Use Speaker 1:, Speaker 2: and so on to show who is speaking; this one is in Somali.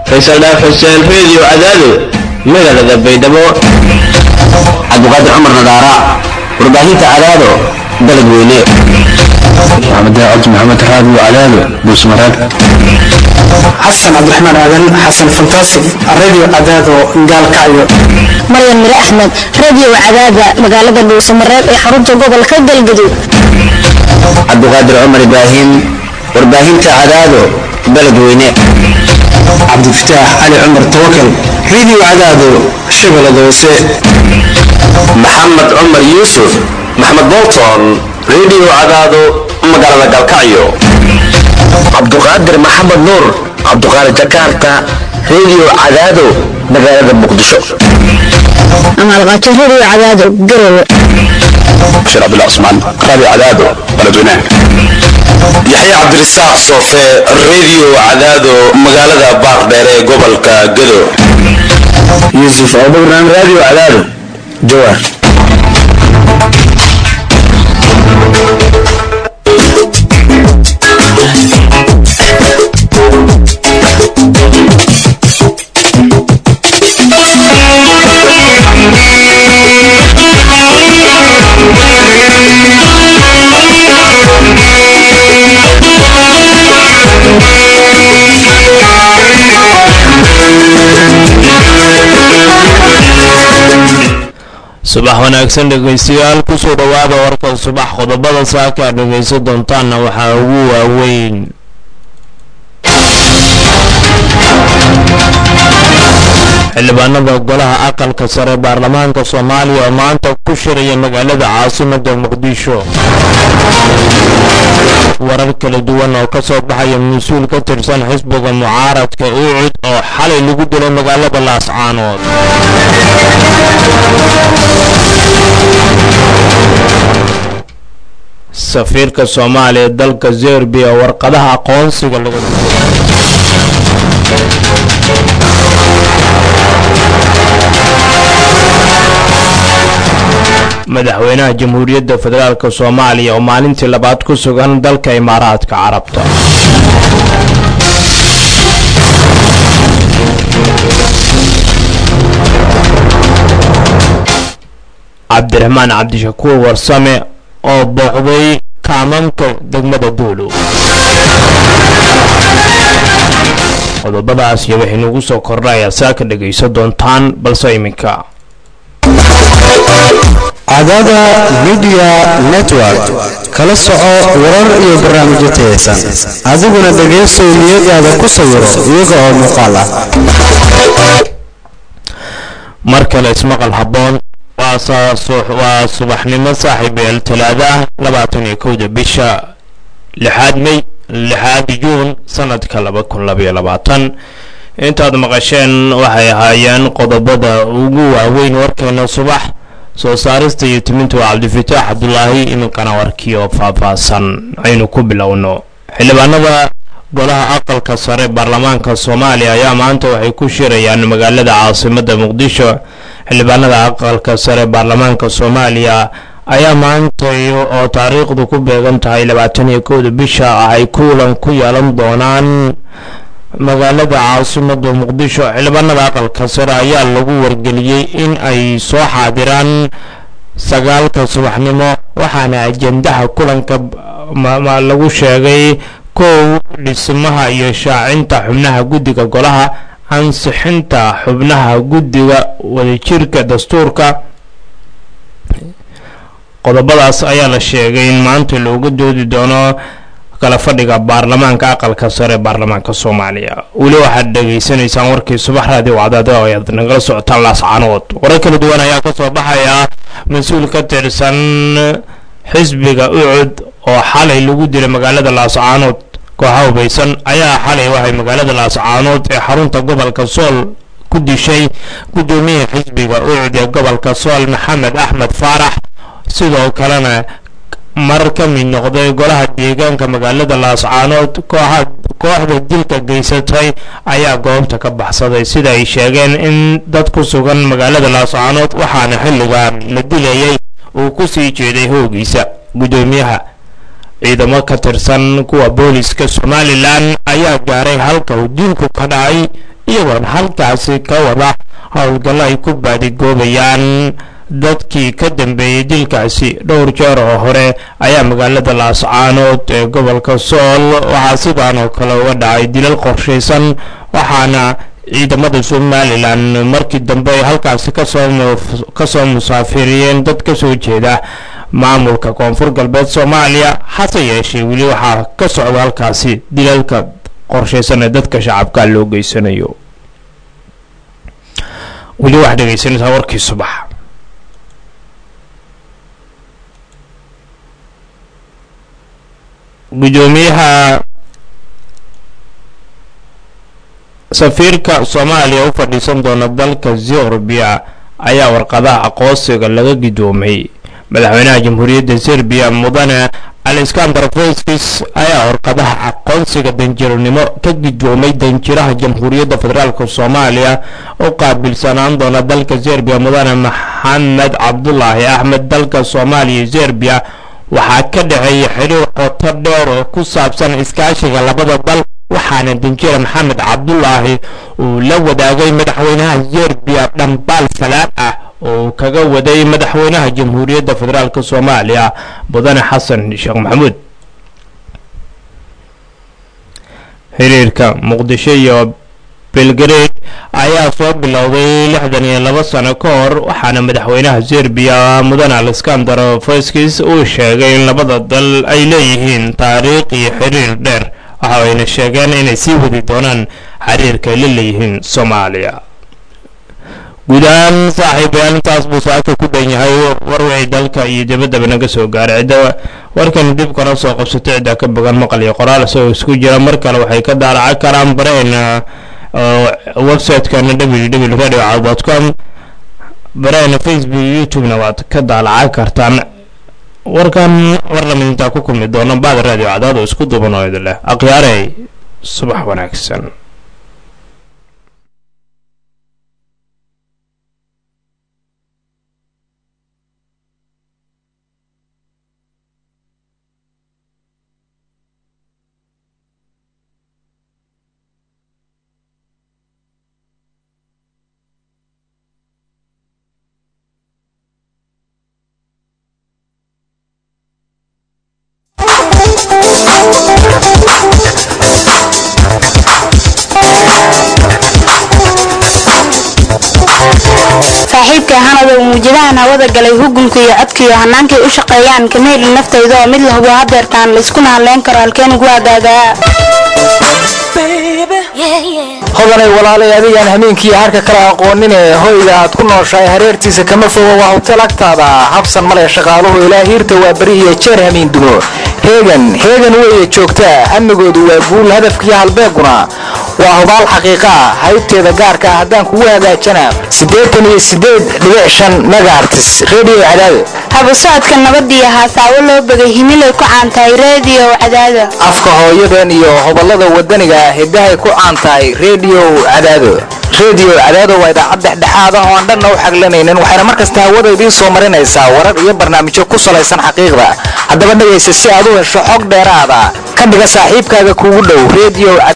Speaker 1: faysal dhaaf xuseen reediyo cadaado magaalada baydhabo
Speaker 2: cabdiqaadir cumar nadaara warbaahinta cadaado dalad weyne
Speaker 3: maxamed cabdi maxamed raadi cadaado buusmaraad
Speaker 4: xasan cabdiraxmaan aadan xasan fantaasig radio cadaado gaalkacyo
Speaker 5: maryan mire axmed radio cadaada magaalada dhuusamareeb ee xarunta gobolka galgaduud
Speaker 2: cabdiqaadir cumar ibraahim warbaahinta cadaado dalad weyne
Speaker 4: cabdifataax cali cumar tawakal radio cadaado shabeellada hoose
Speaker 1: maxamed cumar yuusuf maxamed bolton reediyo cadaado magaalada galkacyo
Speaker 2: cabduqaadir maxamed nuur cabduqaadir jakarta reediyo cadaado magaalada muqdisho
Speaker 5: amaalqaajo radio cadaado garowe
Speaker 3: bashir cabdullah cusmaan raadi cadaado baladweynaha
Speaker 1: yaxya cabdirasaaq soofe reediyo cadaado magaalada baardheer ee gobolka gado
Speaker 2: yuusuf abubakran radio cadaado jawaar
Speaker 6: subax wanaagsan dhegaystayaal kusoo dhowaada warka subax qodobada saaka aad dhegaysan doontaanna waxaa ugu waaweyn xildhibaanada golaha aqalka sare baarlamaanka soomaaliya oo maanta ku shiraya magaalada caasimada muqdisho warar kala duwan oo kasoo baxaya mas-uul ka tirsan xisbiga mucaaradka ucud oo xalay lagu dilay magaalada laascaanood safiirka soomaaliya dalka zerbiya warqadaha aqoonsiga laga madaxweynaha jamhuuriyadda federaalk soomaaliya oo maalintii labaad ku sugan dalka imaaraadka carabta cabdiraxmaan cabdishakuur warsame oo booqday kaamamka degmada duulu qodobadaas iyo waxay nagu soo kordhayaa saaka dhegaysan doontaan balse iminka
Speaker 4: cadaada midiya network kala soco warar iyo barnaamijyo tayaysan adiguna dhegaysow niyadaada ku sawiro iyaga oo muuqaal ah
Speaker 6: mar kale ismaqal habboon waa subaxnimo saaxiibeel talaada ah labaatan iyo kowda bisha lixaad mey lixaad juun sanadka laba kun labaiyo labaatan intaad maqasheen waxay ahaayeen qodobada ugu waaweyn warkeena subax soo saarista iyo timinta waa cabdifataax cabdulaahi iminkana warkii oo faahfaahsan aynu ku bilowno xildhibaanada golaha aqalka sare baarlamaanka soomaaliya ayaa maanta waxay ku shirayaan magaalada caasimada muqdisho xildhibaanada aqalka sare baarlamaanka soomaaliya ayaa maanta oo taariikhdu ku beegan tahay labaatan iyo kowda bisha ay kulan ku yeelan doonaan magaalada caasimada muqdisho xildhibaanada aqalka sare ayaa lagu wargeliyey in ay soo xaadiraan sagaalka subaxnimo waxaana ajendaha kulanka lagu sheegay kow dhismaha iyo shaacinta xubnaha guddiga golaha ansixinta xubnaha guddiga wadajirka dastuurka qodobadaas ayaa la sheegay in maanta looga doodi doono kala fadhiga baarlamaanka aqalka sare baarlamaanka soomaaliya weli waxaad dhegaysanaysaan warkii subax raadiyo wacdaada oo ayaad nagala socotaan laascaanood warar kala duwan ayaa kasoo baxaya mas-uul ka tirsan xisbiga ucud oo xalay lagu dilay magaalada laascaanood kooxa hubaysan ayaa xalay waxay magaalada laascaanood ee xarunta gobolka sool ku dishay guddoomiyaha xisbiga ucud ee gobolka sool maxamed axmed faarax sidoo kalena mar ka mid noqday golaha deegaanka magaalada laascaanood kooxda dilka geysatay ayaa goobta ka baxsaday sida ay sheegeen in dad ku sugan magaalada laascaanood waxaana xilligan la dilayay uu ku sii jeeday hoogiisa guddoomiyaha ciidamo ka tirsan kuwa booliska somalilan ayaa gaaray halka uu dilku ka dhacay iyagoona halkaasi ka wada howlgallo ay ku baadigoobayaan dadkii ka dambeeyey dilkaasi dhowr jeer oo hore ayaa magaalada laascaanood ee gobolka sool waxaa sidaan oo kale uga dhacay dilal qorshaysan waxaana ciidamada somalilan markii dambe ay halkaasi kasoo musaafiriyeen dad ka soo jeeda maamulka koonfur galbeed soomaaliya hase yeeshee weli waxaa ka socda halkaasi dilalka qorshaysan ee dadka shacabka loo geysanayo weli waxaad dhegeysanaysaa warkii subax gudoomiyaha safiirka soomaaliya u fadhiisan doona dalka serbiya ayaa warqadaha aqoonsiga laga gidoomay madaxweynaha jamhuuriyadda serbiya mudane alexander feskis ayaa warqadaha aqoonsiga danjiranimo ka gidoomay danjiraha jamhuuriyadda federaalk soomaaliya u qaabilsanaan doona dalka serbiya mudane maxamed cabdulaahi axmed dalka soomaaliya serbiya waxaa ka dhexeeya xiriir qoto dheer oo ku saabsan iskaashiga labada dal waxaana danjira maxamed cabdulaahi uu la wadaagay madaxweynaha serbiya dhambaal salaan ah oo kaga waday madaxweynaha jamhuuriyadda federaalk soomaaliya mudane xasan sheekh maxamuud xiriirka muqdisho iyo belgrade ayaa soo bilowday lixdan iyo laba sano ka hor waxaana madaxweynaha serbiya mudane alexander feskis uu sheegay in labada dal ay leeyihiin taariikh iyo xiriir dheer waxa ayna sheegeen inay sii wadi doonaan xiriirka ay la leeyihiin soomaaliya guud ahaan saaxiibayaal intaas buu saaka ku dhan yahay warwixii dalka iyo dibaddaba naga soo gaaray cidda warkan dib kana soo qabsatay cidda ka bogan maqal iyo qoraal isagoo isku jira mar kale waxay ka daalaca karaan bareena website-kana www radio com bareena facebook youtube-na waad ka daalaca kartaan warkan war lamid intaa ku kulmi doono baad radio cadaad oo isku duban oo idin leh akhyaarey subax wanaagsan
Speaker 5: saaxiibkay hanada uu muujadahan hawada galay hugunka iyo codka iyo hannaankay u shaqeeyaan kama helin naftayda oo mid la hubo hadeertaan layskuna hadleyn karo halkeen ugu adaagaa
Speaker 2: hodanay walaalay adigaan hameenkiiyo harka kala aqoonine hoyga aad ku nooshahay hareertiisa kama fogo waa hotel agtaada habsan male shaqaaluhu ilaa hiirta waa beri iyo jeer hamiin dumo heegan heegan weeye joogtaa amnigoodu waa guul hadafkiiyo halbeeguna waa hubaal xaqiiqa ah haybteeda gaarka ah haddaan kugu hagaajana siddeetan iyo siddeed dhibic shan megaartis redio cadaado
Speaker 5: haba socodka nabadiyo haasaawo loo begay himilay ku caantahay reediyo cadaada
Speaker 2: afka hooyadan iyo hoballada wadaniga ah hiddahay ku caan tahay redio cadaado redio cadaado waa idaacad dhexdhexaad ah oo aan dhanna u xaglanaynin waxayna mar kasta hawada idiin soo marinaysaa warar iyo barnaamijyo ku salaysan xaqiiqda haddaba dhegaysa si aad u hesho xog dheeraada ka dhiga saaxiibkaaga kuugu dhow redio